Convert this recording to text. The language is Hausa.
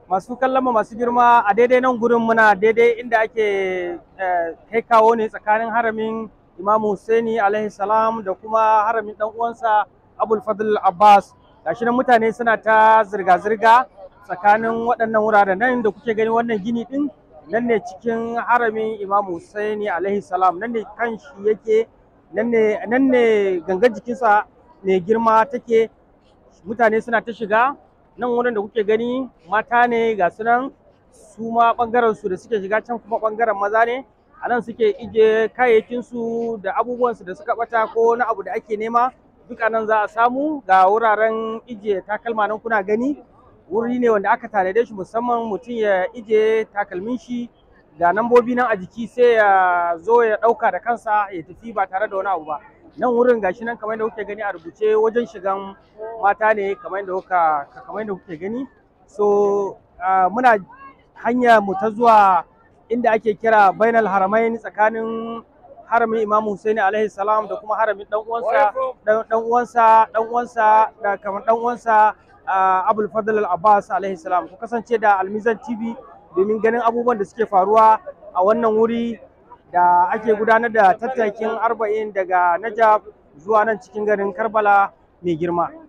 masu kallon mu masu girma a daidai nan gurin muna daidai inda ake kai kawo ne tsakanin haramin Imam Husaini alaihi salam da kuma haramin dan uwansa Abul Fadl Abbas gashi nan mutane suna ta zirga-zirga tsakanin waɗannan wuraren nan da kuke gani wannan gini din nan ne cikin haramin Imam Husaini alaihi salam nan ne kan shi yake nan ne nan ne gangan jikinsa mai girma take mutane suna ta shiga nan wurin da kuke gani mata ne ga su nan su ma bangaren su da suke shiga can kuma bangaren maza ne a nan suke ije kayayyakin su da abubuwan su da suka bata ko na abu da ake nema duk nan za a samu ga wuraren ije takalma nan kuna gani wuri ne wanda aka tanade shi musamman mutum ya ije takalmin shi da nambobi nan a jiki sai ya zo ya ɗauka da kansa ya tafi ba tare da wani abu ba nan wurin gashi nan kamar yadda kuke gani a rubuce wajen shigan mata ne kamar yadda kuka kamar yadda kuke gani so muna hanya mu ta zuwa inda ake kira bainal haramain tsakanin haramin Imam Husaini alaihi salam da kuma haramin dan uwansa dan uwansa dan uwansa da kamar dan uwansa Abul Fadl al-Abbas alaihi salam ku kasance da Almizan TV domin ganin abubuwan da suke faruwa a wannan wuri da ake gudanar da tattakin arba'in daga Najaf zuwa nan cikin garin Karbala mai girma.